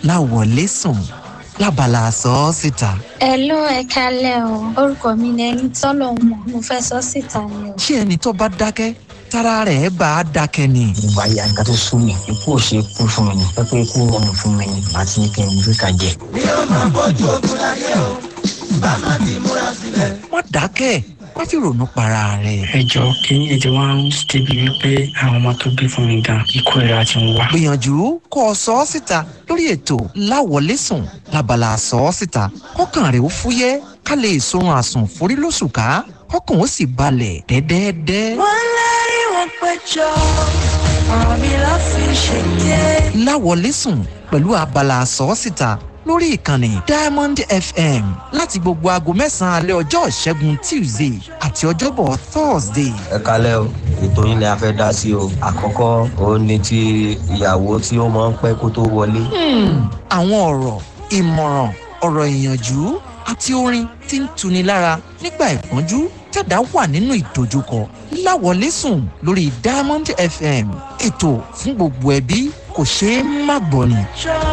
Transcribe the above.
láwọlé sùn lábala sọ ọ́ síta. ẹ ló ẹ kalẹ o orúkọ mi ni ẹni tọ́lọ̀ mọ̀ mo fẹ́ sọ síta ni o. ṣé ẹni tó bá dákẹ́ tára rẹ̀ bá a dákẹ́ ni. gbogbo ayé àyíká tó sún mi ikú ò ṣe kú fún mi ni pẹ́pẹ́ ikú rọrùn fún mi ni àti ní kí n gbé ka jẹ. mi ò máa bójú ogun láyé o bá má ti múra sílẹ̀. má dákẹ́ má fi ronú para rẹ̀. ẹ jọ kínní ètò wa ń débi wípé àwọn ọmọ tó bí fún mi gan ikú ìra ti ń wá. gbìyànjú kó o sọ ọ́ síta lórí ètò láwọlé sùn lábala sọ ọ́ síta kọ́kàn rẹ̀ ó fúyẹ́ ká lè sorun àsùn forí lóṣù ká kọ́kàn ó sì balẹ̀ dẹ́dẹ́dẹ́. wọ́n lárí wọn péjọ ọ̀rọ̀ mi ló fi ṣèké. láwọlé sùn pẹ̀lú abala sọ ọ́ síta lórí ìkànnì diamond fm láti gbogbo aago mẹ́sàn-án alẹ́ ọjọ́ ìṣẹ́gun tuesday àti ọjọ́bọ̀ thursday. ẹ kalẹ́ o ètò yín ni a fẹ́ dá sí o àkọ́kọ́ òun ni ti ìyàwó tí ó máa ń pẹ́ kó tó wọlé. àwọn ọ̀rọ̀ ìmọ̀ràn ọ̀rọ̀ ìyànjú àti orin tí ń tuni lára nígbà ìpọ́njú tẹ̀dá wà nínú ìdojúkọ láwọlé sùn lórí diamond fm ètò fún gbogbo ẹbí kò ṣeé má gbọ́ ni. jọ